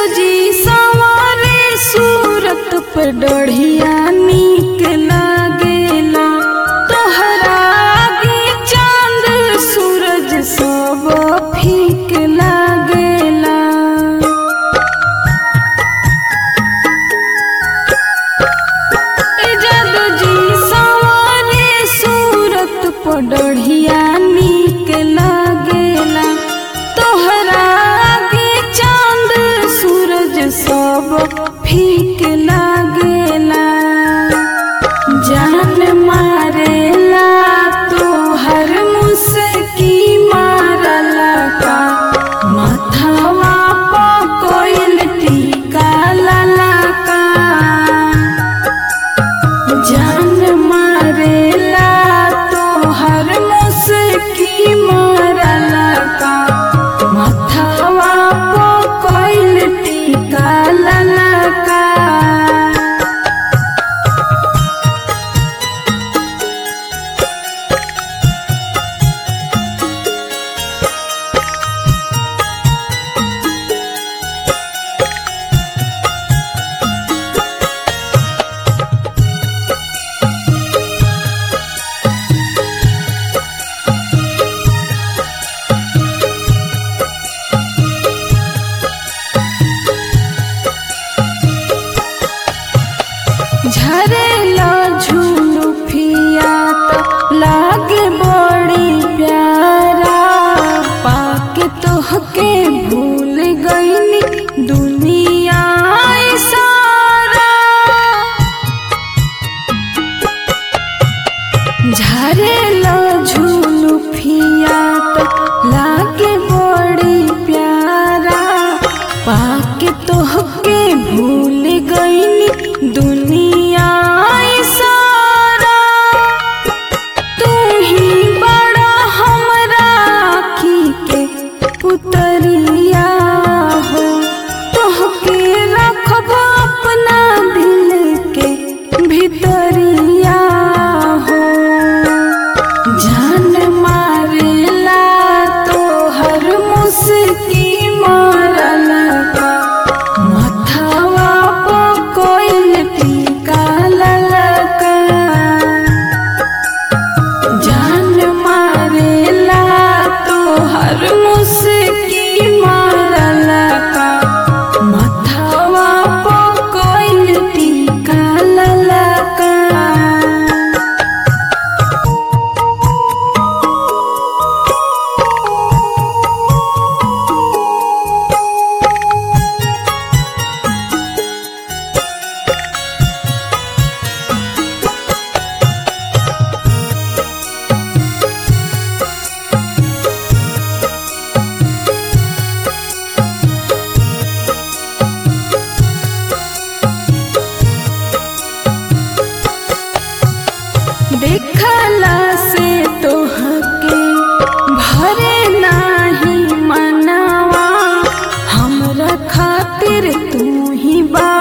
जी सवारे सूरत पे डढ़िया नीक लागेला तोहरा आगे चांद सूरज सब फीक लागेला ए जादू जी सवारे सूरत पे डढ़िया नीक लागेला तोहरा आगे चांद सूरज सब फीक लागेला जान मारेला तोहर मुस्की मारला का माथावा प कोइल टीका लाला का जान मारेला तोहर मुस्की मारला का माथावा प कोइल टीका लाला का झरेला झूलू फिया तो लागे बड़ी प्यारा पाके तोहके भूल गईनी दुनिया ई सारा झरेला झूलू फिया तो लागे बड़ी प्यारा पाके तोहके भूल गईनी दुनिया ई सारा तू ही बड़ा हमरा आँखी के पुतरिया हो तोहके रखब अपना दिल के भितरिया हो जान मारेला तोहर मुस्की मारला का माथावा प कोइल टीका ललका जान मारेला तोहर मुस्की मारला का माथावा प कोइल टीका ललका देखला से तोहके भरे नाही मनवा हमरा खातिर तू ही बा